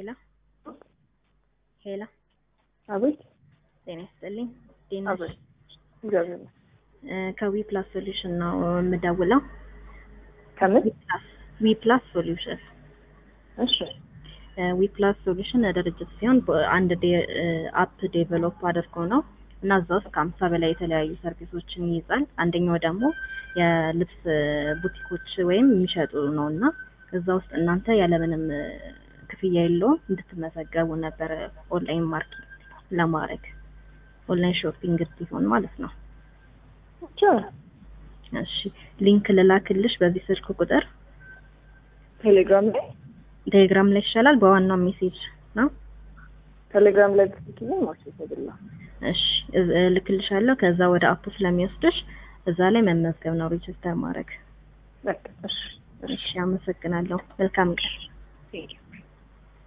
ሄላ ሄላ አቤት ጤና ይስጥልኝ። እንዴት ነሽ? አቤት እግዚአብሔር ይመስገን። እ ከዊ ፕላስ ሶሉሽን ነው የምደውለው። ከምን ዊ ፕላስ ዊ ፕላስ ሶሉሽን እሺ እ ዊ ፕላስ ሶሉሽን ድርጅት ሲሆን በአንድ ዴ- እ አፕ ዴቨሎፕ አድርጎ ነው እና እዛ ውስጥ ከሀምሳ በላይ የተለያዩ ሰርቪሶችን ይይዛል። አንደኛው ደግሞ የልብስ ቡቲኮች ወይም የሚሸጡ ነው እና እዛ ውስጥ እናንተ ያለምንም እ ክፍያ የለውም እንድትመዘገቡ ነበር ኦንላይን ማርኬት ለማድረግ ኦንላይን ሾፒንግ እንዲሆን ማለት ነው። ብቻ እሺ ሊንክ ልላክልሽ በዚህ ስልክ ቁጥር ቴሌግራም ላይ ቴሌግራም ላይ ይሻላል። በዋናው ሜሴጅ ነው። ቴሌግራም ላይ ብትልኪልኝ ማርኬት አይደለ እሺ እዝ- እልክልሻለሁ። ከዛ ወደ አፑ ስለሚወስድሽ እዛ ላይ መመዝገብ ነው ሬጅስተር ማድረግ። በቃ እሺ እሺ አመሰግናለሁ። መልካም ቀን። ቴንኪው